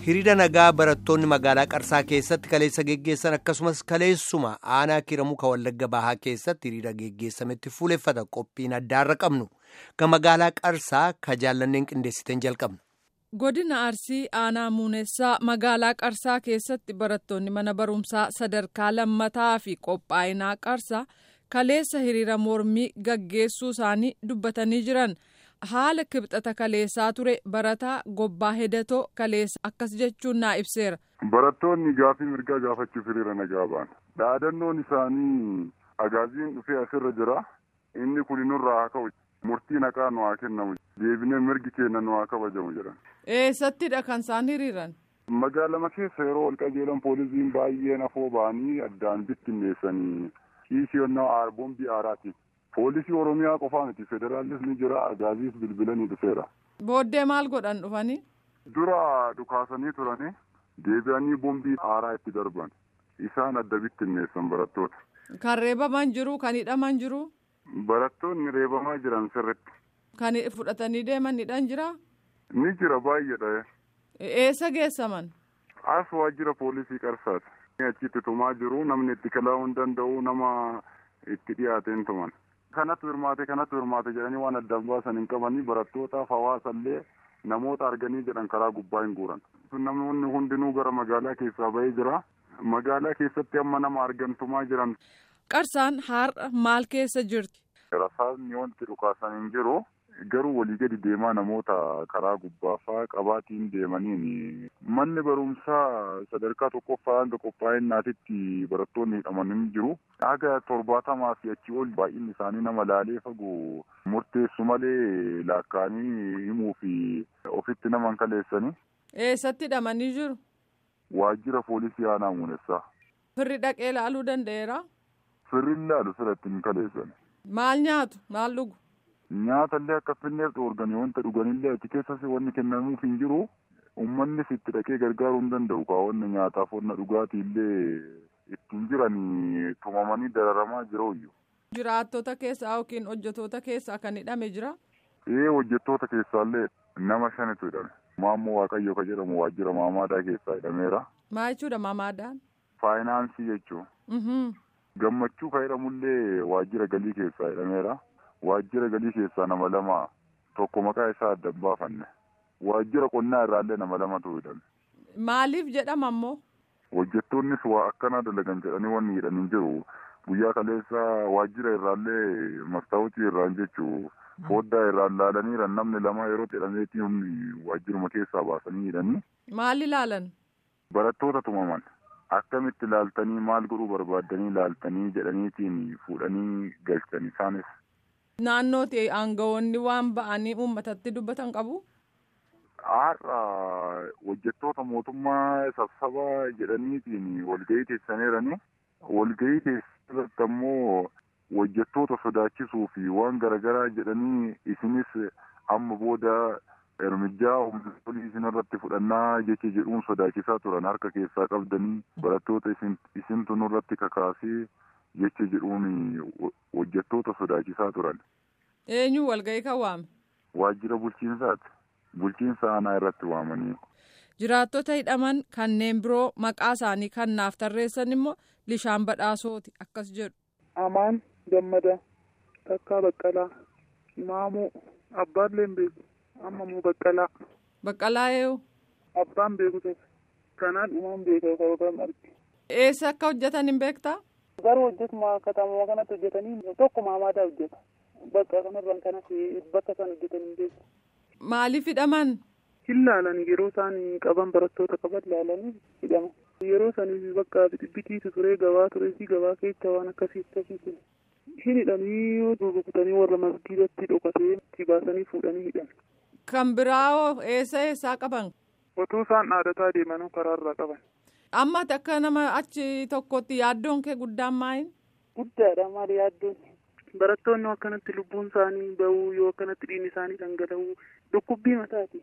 hiriira nagaa barattoonni magaalaa qarsaa keessatti kaleessa geggeessan akkasumas kaleessuma aanaa kiramuu kan wallagga bahaa keessatti hiriira geggeessametti fuuleffata qophiin addaarra qabnu kan magaalaa qarsaa ka jaallanneen qindeessiteen jalqabna. godina arsii aanaa muunessaa magaalaa qarsaa keessatti barattoonni mana barumsaa sadarkaa lammataa fi qophaa'inaa qarsaa kaleessa hiriira mormii gaggeessuu isaanii dubbatanii jiran. haala kibxata kaleessaa ture barataa gobbaa hedatoo kaleessa akkas jechuun naa ibseera. Barattoonni gaafii mirgaa gaafachuuf hiriira nagaa ba'an. Dhaadannoon isaanii agaaziin dhufee asirra jira. Inni kun nurraa haa ka'u. Murtii naqaa nu haa kennamu. Deebinee mirgi keenya nu haa kabajamu jedhan. Eessattidha kan isaan hiriiran? Magaalama keessa yeroo ol qajeelan poolisiin baay'een afoo ba'anii addaan bittinneessanii kiisiyonnaa aarboombii aaraati. Poolisii Oromiyaa qofaa miti federaalis ni jira agaaziis bilbilanii dhufeera. Booddee maal godhan dhufanii? Dura dhukaasanii turanii deebi'anii bombii aaraa itti darban isaan adda bittinneessan barattoota. Kan reebaman jiru kan hidhaman jiru? Barattoonni reebamaa jiran sirritti. Kan fudhatanii deeman hidhan jira? Ni jira baay'eedha. Eessa geessaman? As waajjira poolisii qarsaati. Achitti tumaa jiru namni itti kalaa'uu hin danda'u nama itti dhiyaateen tuman. kanatu hirmaate kanatu hirmaate jedhanii waan addaan baasan hin qabanii barattootaaf hawaasallee namoota arganii jedhan karaa gubbaa hin guuran. Namoonni hundinuu gara magaalaa keessaa bahee jira. Magaalaa keessatti amma nama argantumaa jiran. Qarsaan har'a maal keessa jirti? Rasaasni wanti dhukaasan hin jiru. Garuu walii gadi deemaa namoota karaa gubbaafaa qabaatiin deemaniin manni barumsaa sadarkaa tokkoffaa hanga qophaa'innaatitti barattoonni hidhaman hin jiru. Haga torbaatamaa fi achii ol baay'inni isaanii nama laalee fagoo murteessu malee laakkaanii himuu fi ofitti nama hin kaleessanii. Eessatti hidhamanii jiru? Waajjira poolisii aanaa muunessaa. Firri dhaqee laaluu danda'eera? Firri laalu firatti hin kaleessan. Maal nyaatu? Maal dhugu? Nyaatallee akka finneef dhoorganii wanta dhuganillee achi keessas wanni kennamuuf hin jiru. Uummannis itti dhaqee gargaaruu hin danda'u. Kaawwanni nyaataaf wanna dhugaatiillee ittiin jiranii tumamanii dararamaa jirooyyu. Jiraattota keessaa yookiin hojjetoota keessaa kan hidhame jira? Ee hojjettoota keessaallee nama shanitu hidhame. Maammoo Waaqayyo ka jedhamu waajjira maamaadaa keessaa hidhameera. Maal jechuudha maamaadaan? Faayinaansii jechuun. Gammachuu ka jedhamullee waajjira galii keessaa hidhameera. Waajjira galii keessaa nama lama tokko maqaa isaa adda hin baafanne. Waajjira qonnaa irraallee nama lamatu hidhame. Maaliif jedhama ammoo? Hojjettoonnis waa akkanaa dalagan jedhanii wanni hidhan hin jiru. Guyyaa kaleessa waajjira irraallee mastaawutii irraan jechuu foddaa irraan laalaniiran namni lama yeroo jedhameetii humni waajjiruma keessaa baasanii hidhanii. Maal ilaalan? Barattoota tumaman. Akkamitti laaltanii maal godhuu barbaaddanii laaltanii jedhaniitiin fuudhanii galchan isaanis. Naannootti aangawoonni waan ba'anii uummatatti dubbatan qabu? Har'a hojjettoota mootummaa sassaba jedhaniitiin walgahii teessaniirani. Walgahii keessatti ammoo hojjettoota sodaachisuu fi waan garaagaraa jedhanii isinis amma booda ermijaa humna isinirratti fudhannaa jecha jedhuun sodaachisaa turan harka keessaa qabdanii barattoota isintu nurratti kakaasee jecha jedhuun hojjettoota sodaachisaa turan. Eenyu walgahii kan waame? Waajjira bulchiinsaati. Bulchiinsa aanaa irratti waamanii. Jiraattota hidhaman kanneen biroo maqaa isaanii kan naaf tarreessan immoo Lishaan Badhaasooti akkas jedhu. Amaan Gammadaa, Takkaa Baqqalaa, Maamuu, Abbaalleen beeku, Ammamuu Baqqalaa. Baqqalaa eewu? Abbaan beeku tokko. Kanaan dhumaan beeka yookaan arge. Eessa akka hojjetan hin beektaa? Garuu hojjetuma katamaa kanatti hojjetanii tokko maamaadaa hojjeta. Bakka kanarraan kanas bakka isaan hojjetan hin beeku. Maaliif hidhaman? Hin laalan yeroo isaan qaban barattoota qaban laalanii hidhaman. Yeroo sanii bakka bitiitu ture gabaa ture fi gabaa keessa waan akkasii akkasii ture. Hin hidhanii rukutanii warra masgiidatti dhokatee itti baasanii fuudhanii hidhan. Kan biraa eessa eessaa qaban? Otuu isaan dhaadataa deemanuu karaarraa qaban. Amma akka nama achi tokkotti yaaddoon kee guddaan maayin? Guddaadha maali yaaddoon? Barattoonni akkanatti lubbuun isaanii bahuu yoo akkanatti dhiigni isaanii dhangala'uu dhukkubbii mataati.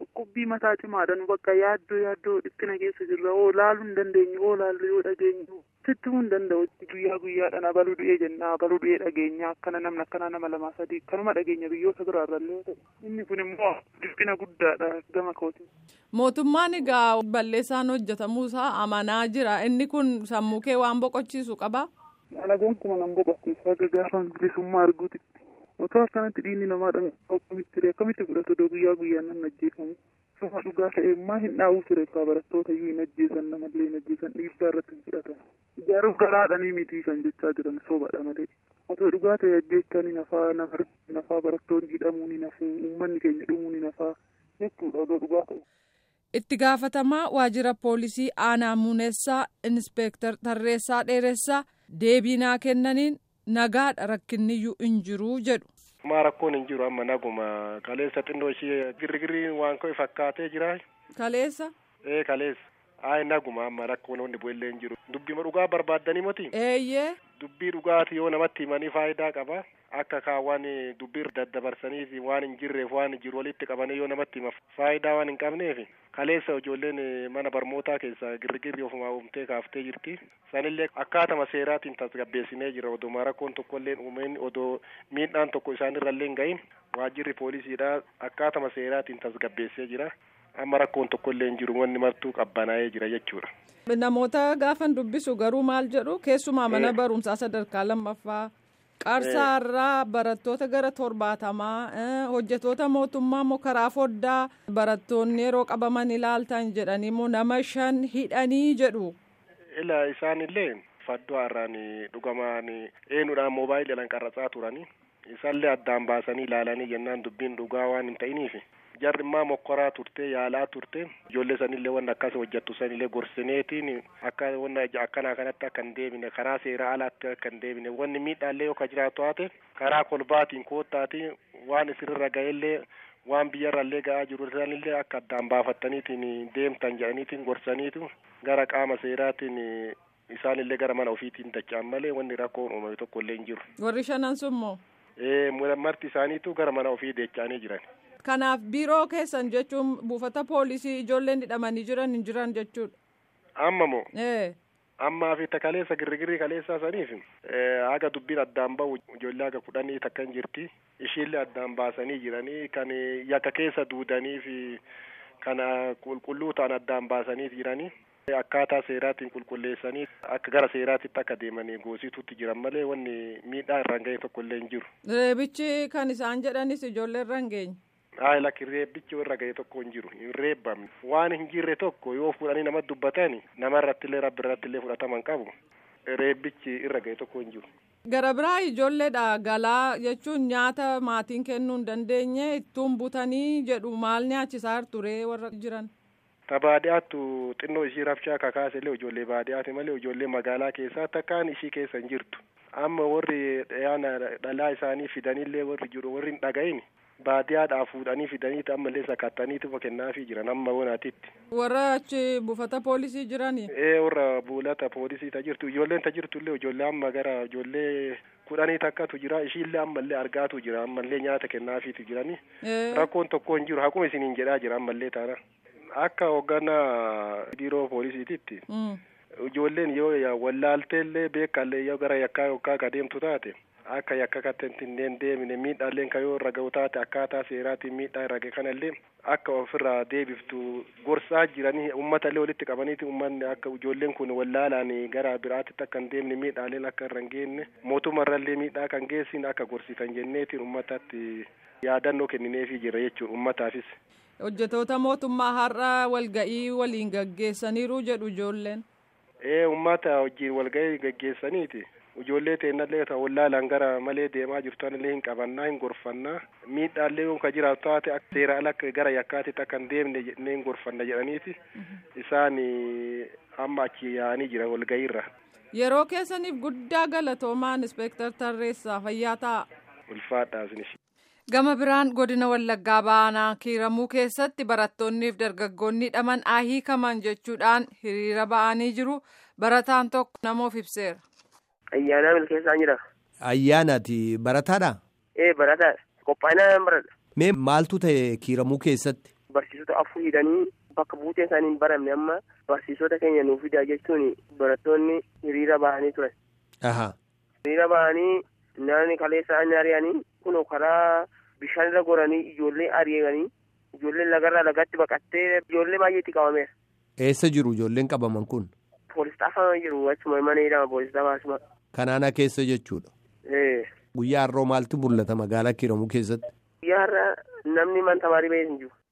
Dhukkubbii mataa cimaadhaan bakka yaaddoo yaaddoo dhiphina keessa jirra oo laaluu hin dandeenye oo laallu yoo dhageenyu sitti himuu hin danda'u guyyaa guyyaadhaan abaluu du'ee jenna abaluu du'ee dhageenya akkana namni akkana nama lamaa sadii kanuma dhageenya biyyoota biraarrallee yoo ta'u inni kun immoo dhiphina guddaadha gama kooti. Mootummaan egaa balleessaan hojjetamuusaa amanaa jira inni kun sammuu kee waan boqochiisu qabaa? Alagoon kuma nan boqochiisa akka gaafa bilisummaa arguuti. Otoo akkanatti dhiigni namaa dhangala'aa akkamitti akkamitti fudhatu odoo guyyaa guyyaan namni ajjeefamu. Suma dhugaa ta'e maa hin dhaa'uu ture akka barattoota iyyuu hin ajjeesan namallee hin ajjeesan dhiibbaa irratti hin fudhatan. Ijaaruuf garaadhanii miti kan jechaa jiran sobaadha malee. Otoo dhugaa ta'e ajjeechanii nafaa nafaa barattoonni hidhamuu ni nafu uummanni keenya dhumuu ni nafaa jechuudha odoo dhugaa ta'e. Itti gaafatamaa waajjira poolisii aanaa muunessaa inspeektar Tarreessaa Dheeressaa deebii naa kennaniin nagaadha rakkinniyyuu hin jiru jedhu. Maa rakkoon hin jiru amma naguma kaleessa xinnoo ishee girrigirri waan ko'e fakkaatee jira. Kaleessa. Ee kaleessa. Ayi naguma amma rakkoon wanni bu'ellee hin jiru. Dubbii dhugaa barbaaddanii moti. Eeyyee. Dubbii dhugaati yoo namatti himanii faayidaa qaba. Akka kaawwan dubbii daddabarsaniif waan hin jirreef waan jiru walitti qabanii yoo namatti hima faayidaa waan hin qabneef kaleessa ijoolleen mana barnootaa keessa girgirri ofuma uumtee kaaftee jirti. Sanillee akkaatama seeraatiin tasgabbeessinee jira odoo rakkoon tokkollee uumeen odoo miidhaan tokko isaanirrallee hin gahin waajjirri poolisiidhaa akkaatama seeraatiin tasgabbeessee jira. Amma rakkoon tokkollee hin jiru wanni martuu qabbanaa'ee jira jechuudha. Namoota gaafan dubbisu garuu maal jedhu keessumaa mana barumsaa sadarkaa lammaffaa qarsaarraa barattoota gara torbaatamaa hojjetoota mootummaa immoo karaa foddaa barattoonni yeroo qabaman ilaaltan jedhanii immoo nama shan hidhanii jedhu. Ila isaanillee faddoo har'aan dhugamaan eenyudhaan moobaayiliidhaan qarratsaa turanii isaallee addaan baasanii ilaalanii jennaan dubbiin dhugaa waan hin ta'iniif. jarri immoo mokkoraa turte yaalaa turte ijoollee sanillee wanna akkas hojjettu sanillee gorsineetiin akka wanna akkanaa kanatti akka hin deebine karaa seeraa alaatti akka hin deebine wanni miidhaallee yoo ka jiraatu taate karaa kolbaatiin koottaatiin waan isinirra ga'ellee waan biyyarrallee ga'aa jiru sanillee akka addaan baafattaniitiin deemtan jedhaniitiin gorsaniitu gara qaama seeraatiin isaanillee gara mana ofiitiin dacha'an malee wanni rakkoon uumame tokko illee hin jiru. Warri shanan sunmoo? Ee marti isaaniitu gara mana ofii dacha'anii jiran. Kanaaf biiroo keessan jechuun buufata poolisii ijoolleen hidhamanii jiran hin jiran jechuudha. Amma moo? Ee. Ammaa fi kaleessa girrigirrii kaleessaa saniif haga dubbiin addaan bahu ijoollee haga kudhanii takka hin jirti. Ishiillee addaan baasanii jiranii kan yakka keessa duudanii fi kana qulqulluu ta'an addaan baasanii jiranii. Akkaataa seeraatiin qulqulleessanii akka gara seeraatitti akka deemanii goosituutti jiran malee wanni miidhaa irraan ga'e tokko illee hin jiru. Reebichi kan isaan jedhanis ijoollee irra hin geenye. Hayi lakki reebbichi irra ga'e tokko hin jiru hin reebbamne waan hin jirre tokko yoo fuudhanii nama dubbatani nama irrattillee rabbi irrattillee fudhataman qabu reebbichi irra ga'e tokko hin jiru. Gara biraa ijoolleedha galaa jechuun nyaata maatiin kennuu hin dandeenye ittuun butanii jedhu maal nyaachisaa ture warra jiran. Ta baadiyyaattu xinnoo ishii rafshaa kakaase illee ijoollee baadiyyaati malee ijoollee magaalaa keessaa takkaan ishii keessa hin jirtu. Amma warri dhiyaana dhalaa isaanii fidanillee warri jiru warri hin dhaga'in baadiyyaadhaa fuudhanii fidanii ammallee sakattaniitu kennaafii jiran amma bonaatitti. Warra achi buufata poolisii jiranii. Ee warra buulata poolisii ta jirtu ijoolleen ta jirtu illee ijoollee amma gara ijoollee kudhanii takkatu jira ishiillee ammallee argaatu jira ammallee nyaata kennaafiitu jiranii. Rakkoon tokko hin jiru hakuma isiniin jedhaa jira ammallee taana. Akka hoogganaa biiroo poolisiititti. Ijoolleen yoo wallaalteellee beekallee yoo gara yakkaa yookaan ka deemtu taate akka yakka kattanti hin deemine miidhaalleen ka yoo irra ga'u taate akkaataa seeraatiin miidhaa irra ga'e kanallee akka ofirraa deebiftu gorsaa jiranii uummatallee walitti qabaniiti uummanni akka ijoolleen kun wallaalaan gara biraatitti akka hin deemne miidhaaleen akka irra hin geenne mootummarrallee miidhaa kan geessin akka gorsitan jenneetiin uummatatti yaadannoo kennineefii jira jechuudha uummataafis. Hojjetoota mootummaa har'a walga'ii waliin gaggeessaniiru jedhu ijoolleen. Ee uummata wajjin walga'ii gaggeessaniiti. Ijoollee teennallee ta'u wallaalaan gara malee deemaa jirtanillee hin qabannaa hin gorfannaa miidhaallee yoo ka jiraatu taate seera ala gara yakkaatitti akka hin deemne jennee hin gorfanna jedhaniiti isaan amma achi yaa'anii jira walga'iirra. Yeroo keessaniif guddaa galatoomaan inspektar Tarreessaa fayyaa ta'a. Ulfaadhaa isinis. Gama biraan godina Wallaggaa Baanaa kiiramuu keessatti barattoonniif dargaggoonni hidhaman hiikaman jechuudhaan hiriira ba'anii jiru. Barataan tokko namoof ibseera. Ayyaanaa milkeessaa jira. Ayyaanaati barataadha? Ee barataadha. Qophaa'inaa baradha. Mee maaltu ta'e kiiramuu keessatti? barsiisota afur hidhanii bakka buuteen isaanii hin baramne amma barsiisota keenya nuuf fidaa jechuun barattoonni hiriira bahanii turan. Hiriira bahanii naannoo kaleessa ani ari'anii kun karaa bishaan irra goranii ijoollee ari'anii ijoolleen lagarraa lagatti baqattee ijoollee baay'eetti qabameera. Eessa jiru ijoolleen qabaman kun? Poolis xaafama jiru achuma mana hidhama poolis xaafasuma. Kanaana keessa jechuudha. Guyyaa har'oo maaltu mul'ata magaalaa Kiramuu keessatti? Guyyaa har'a namni man tamaarii bahee hin jiru.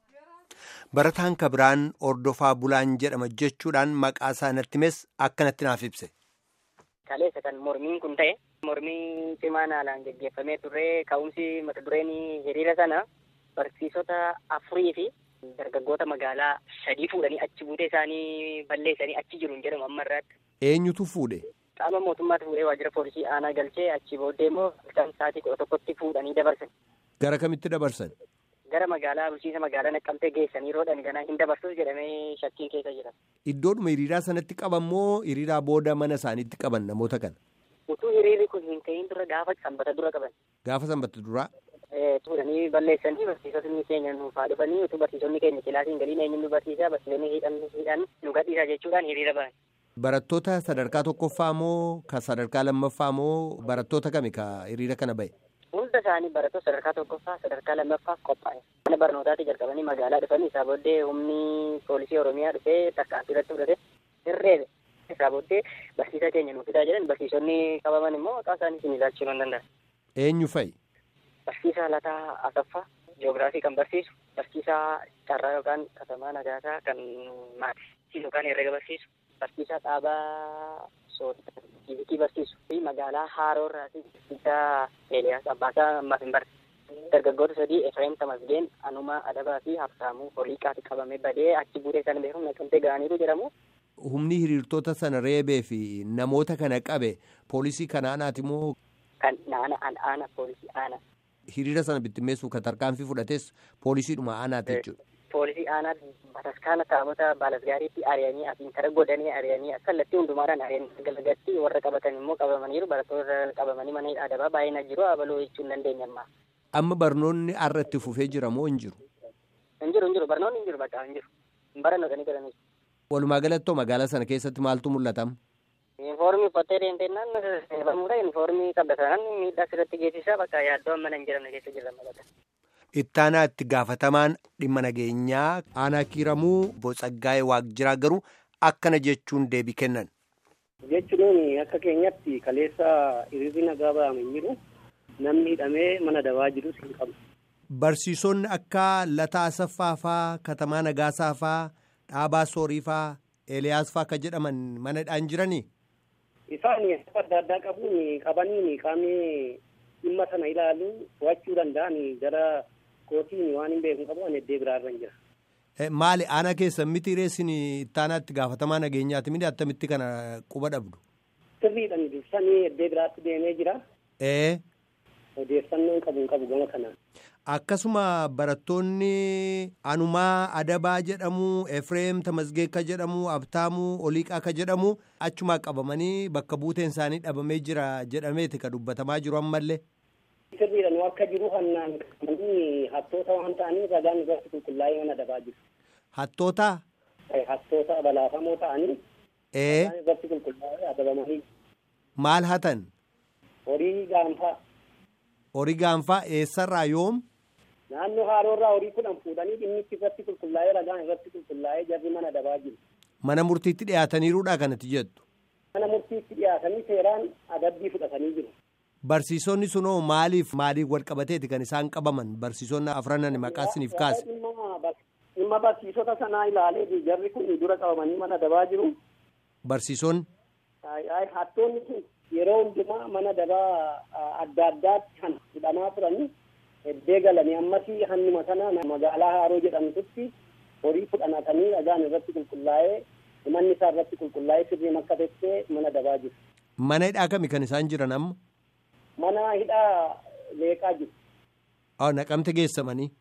Barataan Kabiraan Ordofaa Bulaan jedhama jechuudhaan maqaa isaa natti himes akkanatti naaf ibse. Kaleessa kan mormiin kun ta'e mormii cimaan haalaan geggeeffamee turre ka'umsi mata dureen hiriira sana barsiisota afurii fi dargaggoota magaalaa sadii fuudhanii achi buutee isaanii balleessanii achi jiru hin jedhamu amma irraatti. Eenyutu fuudhe? Qaama mootummaatti fuudhee waajjira poolisii aanaa galchee achi booddee immoo halkan sa'aatii kudha tokkotti fuudhanii dabarsan. Gara kamitti dabarsan? Gara magaalaa bulchiinsa magaalaa naqqamtee geessanii roodhan ganaa hin dabarsuus jedhamee shakkiin keessa jira. Iddoodhuma hiriiraa sanatti qaban moo hiriiraa booda mana isaaniitti qaban namoota kana? Utuu hiriirri kun hin ka'iin dura gaafa sanbata dura qaban. Gaafa sanbata duraa? Fuudhanii balleessanii barsiisonni keenya nuuf haa dhufanii utuu barsiisonni keenya kilaasiin galiin eenyuun nu barsiisaa barsiisonni hidhan hidhan nu gadhiisaa jechuudhaan hiriira bahan. Barattoota sadarkaa tokkoffaa moo ka sadarkaa lammaffaa moo barattoota kami ka hiriira kana bahe? Hunda isaanii barattoota sadarkaa tokkoffaa sadarkaa lammaffaaf qophaa'e. Mana barnootaatti jalqabanii magaalaa dhufanii isaa booddee humni poolisii Oromiyaa dhufee tarkaanfii irratti fudhate hirreebe. Isaa booddee barsiisaa keenya nuuf fidaa jedhan barsiisonni qabaman immoo maqaa isaanii isin ilaalchuu hin danda'an. Eenyu fa'i? Barsiisaa Lataa Asaffaa Jiyoogiraafii kan barsiisu, barsiisaa Carraa yookaan Katamaa Nagaasaa kan maatii yookaan herrega barsiisu, barsiisaa Dhaabaa Soodii fiizikii barsiisu fi magaalaa Haaroo irraa barsiisaa Eeliyaas Abbaasaa ammaaf hin barre. Dargaggoota sadii Efreem Tamasgeen, Anumaa Adabaa fi Habsaamuu Holiiqaatti qabamee badee achi buutee sana beekamu naqamtee ga'aniiru jedhamu. Humni hiriirtota sana reebee fi namoota kana qabe poolisii kan aanaati moo? Kan aana aana poolisii aana. Hiriira sana bittimmeessuuf kan tarkaanfii fudhates poolisiidhuma aanaati jechuudha. Poolisii aanaa bataskaana taabota baalasgaariitti ari'anii asiin kara godhanii ari'anii kallattii hundumaadhaan ari'anii galagatti warra qabatan immoo qabamaniiru barattoota qabamanii mana hidhaa adabaa baay'ina jiru abaloo jechuu hin dandeenye ammaa. Amma barnoonni har'a itti fufee jira moo hin jiru? Hin jiru hin jiru barnoonni hin jiru bakka hin jiru. Hin barannootanii galanii. Walumaa galattoo magaalaa sana keessatti maaltu mul'atama? Yuunifoormii uffattee deemteennaan barmuudha yuunifoormii qabatanan miidhaa sirratti geessisaa bakka yaaddoo amma hin jedhamne keessa jirra magaalaa. Ittaanaa itti gaafatamaan dhimma nageenyaa aanaa kiiramuu Botsaggaayee Waaqjiraa garuu akkana jechuun deebii kennan. Jechuun akka keenyatti kaleessa hiriirri nagaa ba'ame hin jiru. Namni hidhamee mana dabaa jirus hin qabu. Barsiisonni akka Lataa Asaffaa faa, Katamaa Nagaasaa faa, Dhaabaa Soorii faa, Eeliyaas faa akka jedhaman mana hidhaan jiranii? Isaan adda addaa qabuun qabaniin qaamni dhimma sana ilaalu to'achuu danda'an gara kootiin waan hin beeku qabu ani iddoo biraarra jira. Maali aanaa keessan miti reessin ittaanaatti gaafatamaa nageenyaati miti attamitti kana quba dhabdu? Sirriidhaan dursanii iddoo biraatti deemee jira. Ee. Odeeffannoon qabu hin qabu gama kanaan. Akkasuma barattoonni Anumaa Adabaa jedhamu, Efreem Tamasgeekka jedhamu, Abtaamuu Oliiqaa ka jedhamu achumaa qabamanii bakka buuteen isaanii dhabamee jira jedhameeti ka dubbatamaa jiru ammallee. Sirriidhaan akka jiru hannaan qabamanii hattoota waan ta'aniif ragaan irratti qulqullaa'ee mana dabaa jiru. Hattoota? Hattoota balaafamoo ta'anii. Ee. Ragaan irratti qulqullaa'ee adabamanii. Maal hatan? Horii gaanfaa. Horii gaanfaa eessarraa yoom? Naannoo haaroorraa horii kudhan fuudhanii dhimmichi irratti qulqullaa'ee ragaan irratti qulqullaa'ee jarri mana dabaa jiru. Mana murtiitti dhiyaataniiruudha kanatti jettu. Mana murtiitti dhiyaatanii seeraan adabbii fudhatanii jiru. Barsiisonni sunoo maaliif maaliif wal qabateeti kan isaan qabaman barsiisonni afranan maqaa isiniif kaase. Dhimma barsiisota sanaa ilaalee jarri kun dura qabamanii mana dabaa jiru. Barsiisonni. Hattoonni kun yeroo hundumaa mana dabaa adda addaatti kan hidhamaa turanii eddee galanii ammasii hannuma sana magaalaa haaroo jedhamtutti horii fudhanatanii ragaan irratti qulqullaa'ee manni isaa irratti qulqullaa'ee sirriin akka teessee mana dabaa jiru. Mana hidhaa kami kan isaan jiran amma? Mana hidhaa leeqaa jiru. Haa naqamte geessamanii.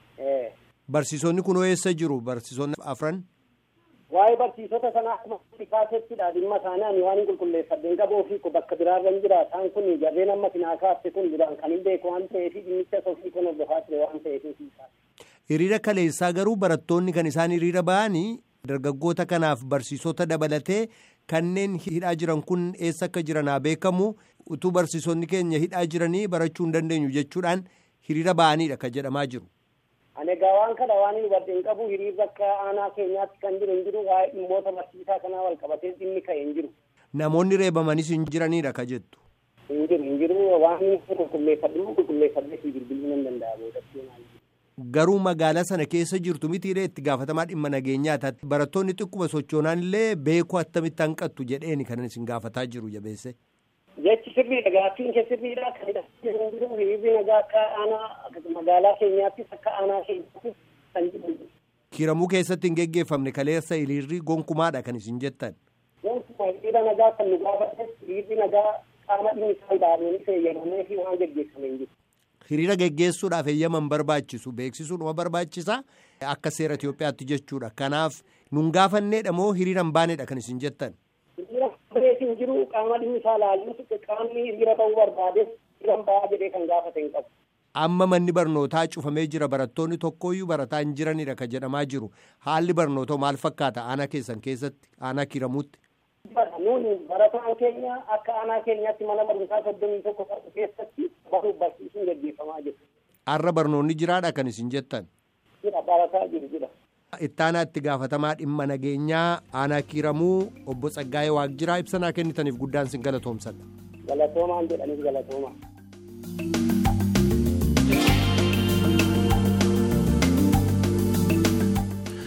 Barsiisonni kun eessa jiru barsiisonni afran? Waa'ee barsiisota sanaa akkuma kaasettidha dhimma isaanii ani waan hin qulqulleeffadheen qabuu fi bakka biraarra hin jira isaan kun jarreen amma sinaa kaafte kun duraan kan hin beeku waan ta'eef dhimmicha sofii kun hordofaa ture waan ta'eef. Hiriira kaleessaa garuu barattoonni kan isaan hiriira ba'anii dargaggoota kanaaf barsiisota dabalatee kanneen hidhaa jiran kun eessa akka jiran haa beekamu utuu barsiisonni keenya hidhaa jiranii barachuu hin dandeenyu jechuudhaan hiriira ba'aniidha kan jedhamaa jiru. Ani egaa waan kana waan hin hubadhe hin qabu hiriirri akka aanaa keenyaatti kan jiru hin jiru waa'ee dhimmoota barsiisaa kanaa wal qabatee dhimmi ka'e hin jiru. Namoonni reebamanis hin jiraniidha ka jettu. Hin jiru hin jiru waan qulqulleeffadhu qulqulleeffadhee si bilbiluu nan danda'a boodatti. Garuu magaalaa sana keessa jirtu mitiiree itti gaafatamaa dhimma nageenyaa barattoonni xiqquma sochoonaan illee beekuu attamitti hanqattu jedheeni kan isin gaafataa jiru jabeesse. Jechi sirriidha gaaffiin kee sirriidha kan jedhamu jiru hiriirri nagaa akka aanaa magaalaa keenyaattis akka aanaa keenyaattis kan jiru. Kiramuu keessatti hin geggeeffamne kaleessa hiriirri gonkumaadha kan isin jettan. Gonkuma hiriira nagaa kan nu gaafates hiriirri nagaa qaama dhimmi isaan baafamanii fayyadamee fi waan geggeeffame hin jiru. Hiriira geggeessuudhaaf eeyyaman barbaachisu beeksisuudhuma barbaachisa akka seera Itoophiyaatti jechuudha. Kanaaf nun gaafannedha moo hiriira hin baanedha kan isin jettan. Hiriira bareetiin jiru qaama dhimmi isaa laaluu qaamni hiriira ta'uu barbaade hiriira hin ba'aa jedhee kan gaafate hin qabu. Amma manni barnootaa cufamee jira barattoonni tokkoyyuu barataa hin jiranidha kan jedhamaa jiru. Haalli barnootaa maal fakkaata aanaa keessan keessatti aanaa kiramuutti? Nuuni barataan keenya akka aanaa keenyaatti mana barumsaa soddomii tokko qabu keessatti baruuf barsiisuun gaggeeffamaa jiru. Har'a barnoonni jiraadha kan isin jettan? Jira barataa jiru jira. Ittaanaa itti gaafatamaa dhimma nageenyaa aanaa kiiramuu obbo Tsaggaayee Waaqjiraa ibsanaa kennitaniif guddaan sin galatoomsadha. Galatoomaan jedhaniif galatoomaa.